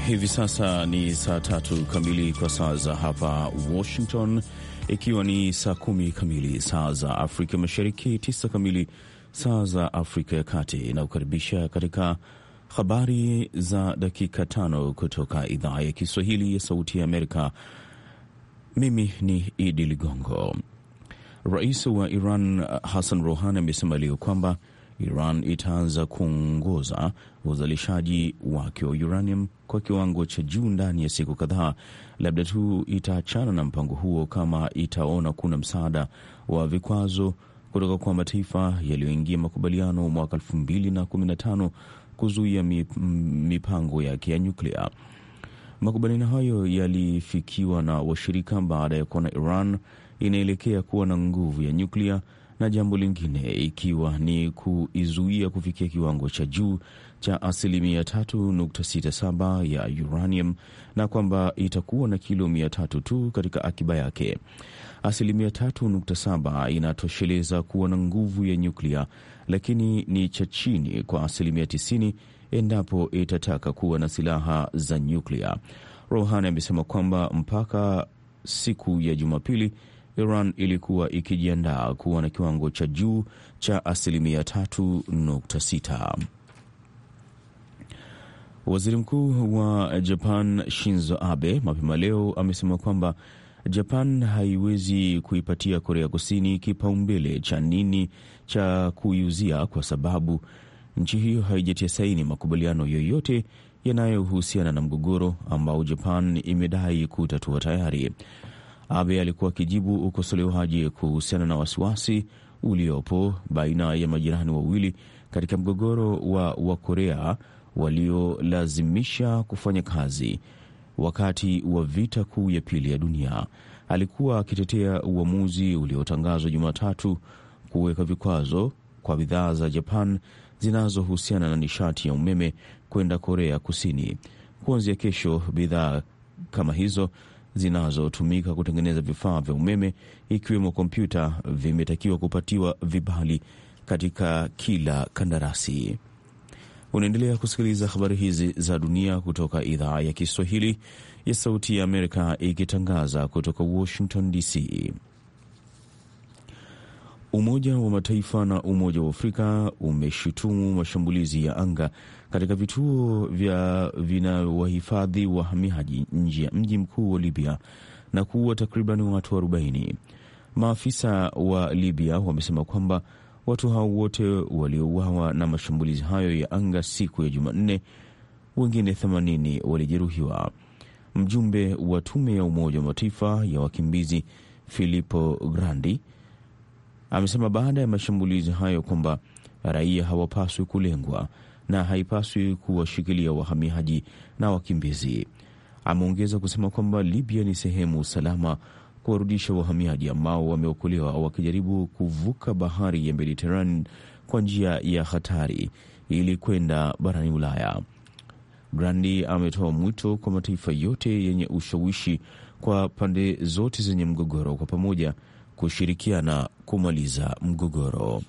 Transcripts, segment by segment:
Hivi sasa ni saa tatu kamili kwa saa za hapa Washington, ikiwa ni saa kumi kamili saa za Afrika Mashariki, tisa kamili saa za Afrika ya Kati. Inakukaribisha katika habari za dakika tano kutoka idhaa ya Kiswahili ya Sauti ya Amerika. Mimi ni Idi Ligongo. Rais wa Iran Hassan Rouhani amesema leo kwamba Iran itaanza kuongoza uzalishaji wake wa uranium kwa kiwango cha juu ndani ya siku kadhaa, labda tu itaachana na mpango huo kama itaona kuna msaada wa vikwazo kutoka kwa mataifa yaliyoingia makubaliano mwaka 2015 kuzuia mipango yake ya nyuklia. Makubaliano hayo yalifikiwa na washirika baada ya kuona Iran inaelekea kuwa na nguvu ya nyuklia na jambo lingine ikiwa ni kuizuia kufikia kiwango cha juu cha asilimia 3.67 ya uranium na kwamba itakuwa na kilo mia tatu tu katika akiba yake. Asilimia 3.7 inatosheleza kuwa na nguvu ya nyuklia, lakini ni cha chini kwa asilimia 90 endapo itataka kuwa na silaha za nyuklia. Rouhani amesema kwamba mpaka siku ya Jumapili Iran ilikuwa ikijiandaa kuwa na kiwango cha juu cha asilimia 3.6. Waziri Mkuu wa Japan Shinzo Abe mapema leo amesema kwamba Japan haiwezi kuipatia Korea Kusini kipaumbele cha nini cha kuiuzia kwa sababu nchi hiyo haijatia saini makubaliano yoyote yanayohusiana na mgogoro ambao Japan imedai kutatua tayari. Abe alikuwa akijibu ukosolewaji kuhusiana na wasiwasi uliopo baina ya majirani wawili katika mgogoro wa Wakorea waliolazimisha kufanya kazi wakati wa vita kuu ya pili ya dunia. Alikuwa akitetea uamuzi uliotangazwa Jumatatu kuweka vikwazo kwa bidhaa za Japan zinazohusiana na nishati ya umeme kwenda Korea Kusini. Kuanzia kesho, bidhaa kama hizo zinazotumika kutengeneza vifaa vya umeme ikiwemo kompyuta vimetakiwa kupatiwa vibali katika kila kandarasi. Unaendelea kusikiliza habari hizi za dunia kutoka idhaa ya Kiswahili ya Sauti ya Amerika ikitangaza kutoka Washington DC. Umoja wa Mataifa na Umoja wa Afrika umeshutumu mashambulizi ya anga katika vituo vya vinawahifadhi wahamiaji nje ya mji mkuu wa Libya na kuua takriban watu 40. Maafisa wa Libya wamesema kwamba watu hao wote waliouawa na mashambulizi hayo ya anga siku ya Jumanne, wengine 80 walijeruhiwa. Mjumbe wa tume ya Umoja wa Mataifa ya wakimbizi Filippo Grandi amesema baada ya mashambulizi hayo kwamba raia hawapaswi kulengwa na haipaswi kuwashikilia wahamiaji na wakimbizi. Ameongeza kusema kwamba Libya ni sehemu salama kuwarudisha wahamiaji ambao wameokolewa wakijaribu kuvuka bahari ya Mediterranean kwa njia ya hatari ili kwenda barani Ulaya. Grandi ametoa mwito kwa mataifa yote yenye ushawishi kwa pande zote zenye mgogoro kwa pamoja kushirikiana kumaliza mgogoro.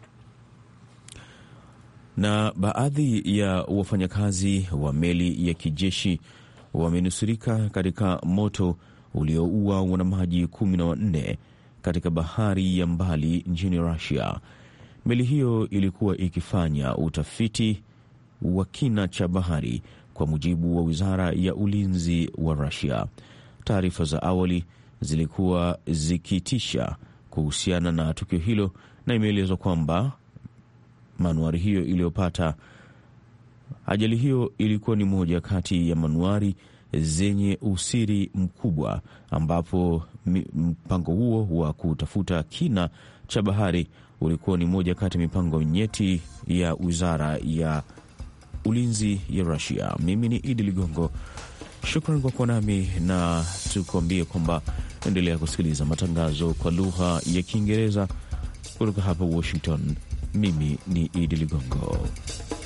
Na baadhi ya wafanyakazi wa meli ya kijeshi wamenusurika katika moto ulioua wanamaji kumi na wanne katika bahari ya mbali nchini Rusia. Meli hiyo ilikuwa ikifanya utafiti wa kina cha bahari, kwa mujibu wa wizara ya ulinzi wa Rusia. Taarifa za awali zilikuwa zikitisha kuhusiana na tukio hilo, na imeelezwa kwamba manuari hiyo iliyopata ajali hiyo ilikuwa ni moja kati ya manuari zenye usiri mkubwa, ambapo mpango huo wa kutafuta kina cha bahari ulikuwa ni moja kati ya mipango nyeti ya wizara ya ulinzi ya Rusia. Mimi ni Idi Ligongo, shukran kwa kuwa nami na tukuambie kwamba endelea kusikiliza matangazo kwa lugha ya Kiingereza kutoka hapa Washington. Mimi ni Idi Ligongo.